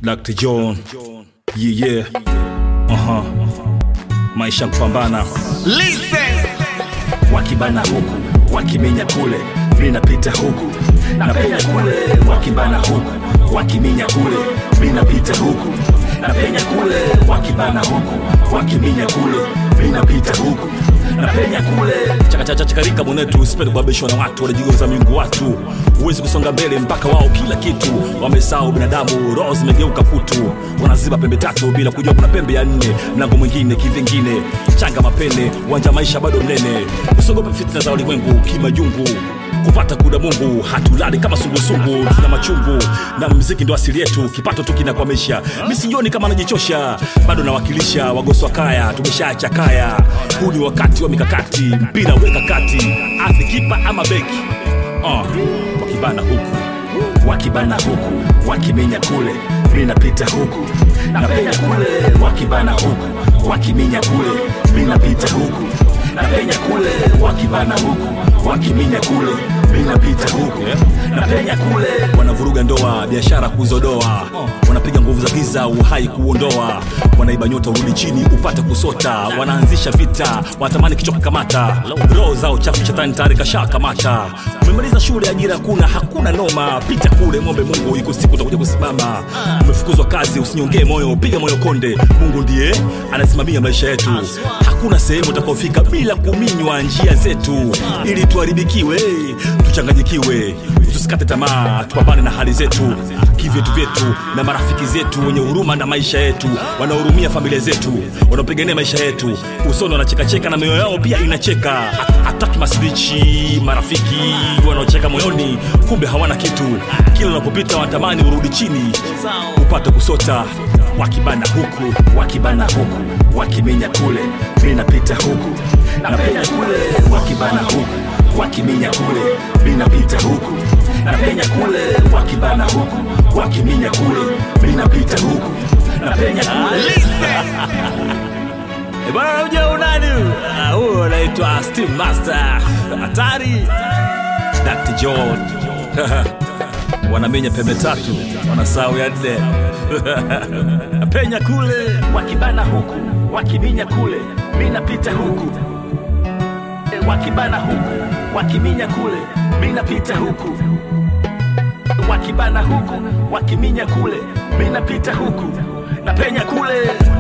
Dr. John. Yeah, yeah. Aha. Maisha kupambana. Listen. wakibana huku wakiminya kule minapita huku napenya kule wakibana huku wakiminya kule minapita huku napenya kule wakibana huku wakiminya kule minapita huku napenya kule chakachachachakarika mwenetu usipende kubabishwa na watu wanajigeuza miungu watu huwezi kusonga mbele mpaka wao kila kitu wamesahau binadamu roho zimegeuka kutu wanaziba pembe tatu bila kujua kuna pembe ya nne mlango mwingine kivingine changa mapene uwanja maisha bado mnene usiogope fitna za ulimwengu kimajungu kupata kuda mungu hatulali kama sungusungu tuna machungu na mziki ndo asili yetu kipato tu kinakwamisha mi sijioni kama najichosha bado nawakilisha wagoswa kaya tumeshaacha kaya huu ni wakati wa mikakati mpira weka kati athi kipa ama beki uh, wakibana huku wakibana huku wakiminya kule minapita huku napenya kule wakibana huku wakiminya kule minapita huku napenya kule wakibana huku wakiminya kule minapita huku napenya kule wanavuruga ndoa biashara kuzodoa wanapiga nguvu za giza uhai kuondoa wanaiba nyota urudi chini upate kusota wanaanzisha vita wanatamani kichoka kamata roho zao chafu shetani tayari kasha kamata umemaliza shule ajira kuna hakuna noma pita kule ng'ombe mungu iko siku utakuja kusimama umefukuzwa kazi usinyongee moyo piga moyo konde mungu ndiye anasimamia maisha yetu hakuna sehemu utakaofika bila kuminywa njia zetu ili tuharibikiwe tuchanganyikiwe tusikate tamaa tupambane na hali zetu kivyetu vyetu na marafiki zetu wenye huruma na maisha yetu wanaohurumia familia zetu wanaopigania maisha yetu usoni wanachekacheka na mioyo yao pia inacheka Hat- hataki masbichi marafiki wanaocheka moyoni kumbe hawana kitu kila unapopita wanatamani urudi chini upate kusota wakibana huku wakibana huku wakiminya kule minapita huku napenya kule wakibana huku wakiminya kule minapita huku napenya kule wakibana huku wakiminya kule minapita huku napenya kule Eh, bwana unajua unani Ah, huyo anaitwa steve master hatari Dr. John wanamenya pembe tatu wanasahau ya nne penya kule wakibana huku wakiminya kule minapita huku E, wakibana huku wakiminya kule minapita huku wakibana huku wakiminya kule minapita huku napenya kule